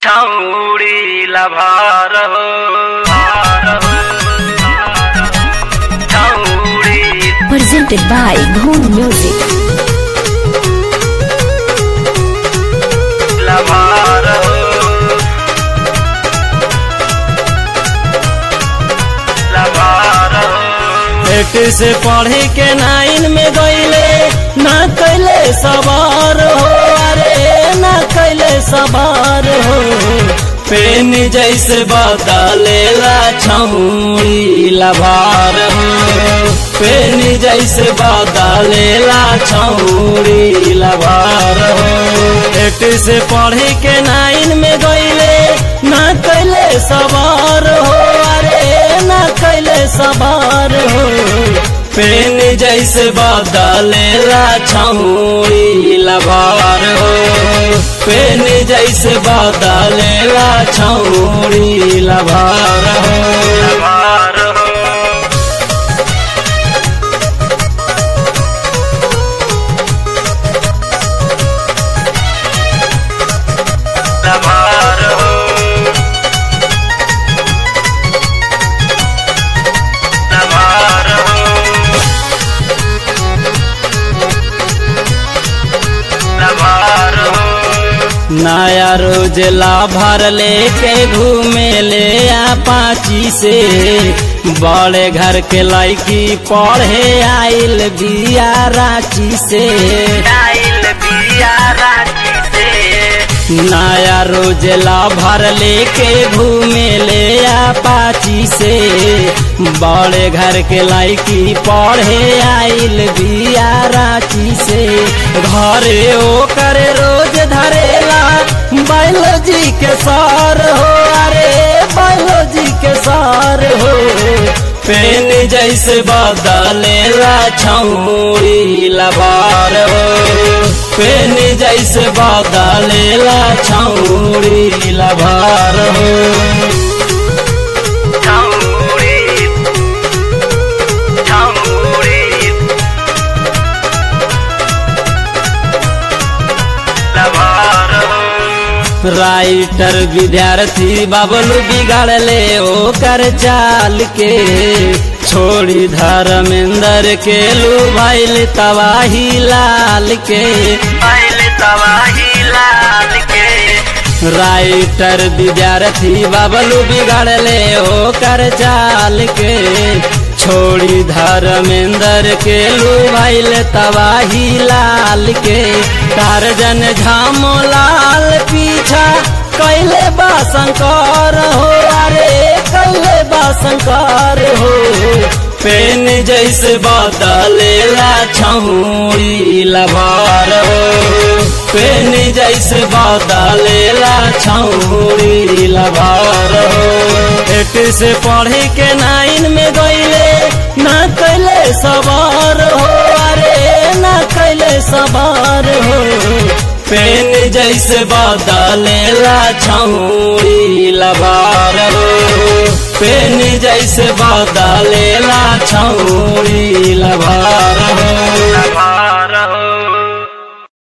छौड़ी लभार हो छौड़ी presented by Dhoon Music. लभार हो लभार हो एट से पढ़े के नाइन में गईले ना कैले सवार हो अरे ना कैले सवार हो पेन जैसे बदलेला छौड़ी लभार हो पेन जैसे बदलेला छौड़ी लभार हो एट से पढ़े के नाइन में गईले ना कैले सवार हो अरे ना कैले सवार हो पेन जैसे बदलेला छौड़ी लभार हो पेन जैसे बदलेला छौड़ी लभार हो लभार हो लभार हो लभार हो लभार हो नया रोज लाभर लेके घूमे ले पाची से बड़े घर के लड़की पढ़े आइल बिया रांची से आइल बिया रांची से नया रोज लाभर लेके घूमे ले पाची से बड़े घर के लड़की पढ़े आइल बिया रांची से घरे ओ करे रोज धरेला बायोलॉजी के सार हो अरे बायोलॉजी के सार हो पेन जैसे बदलेला छौड़ी लबार हो पेन जैसे बदलेला छौड़ी लबार हो छौड़ी छौड़ी लभार हो राइटर विद्यार्थी बाबलू बिगाड़ले ओकर चाल के छोड़ी धर्मेंद्र के लू भैल तबाही लाल के आइल तबाही लाल के राइटर विद्यार्थी बाबलू बिगाड़ले ओकर चाल के छोड़ी धर्मेंद्र के लू भैल तबाही लाल के टारजन झामो लाल पीछा कैले बा शंकर हो अरे कैले बा शंकर हो पेन जैसे बदलेला छौड़ी लभार हो पेन जैसे बदलेला छौड़ी लभार हो एट से पढ़े के नाइन में गईले ना कैले सवार हो अरे ना कैले सवार हो पेन जैसे बदलेला छौड़ी लबार हो पेन जैसे बदलेला छौड़ी लबार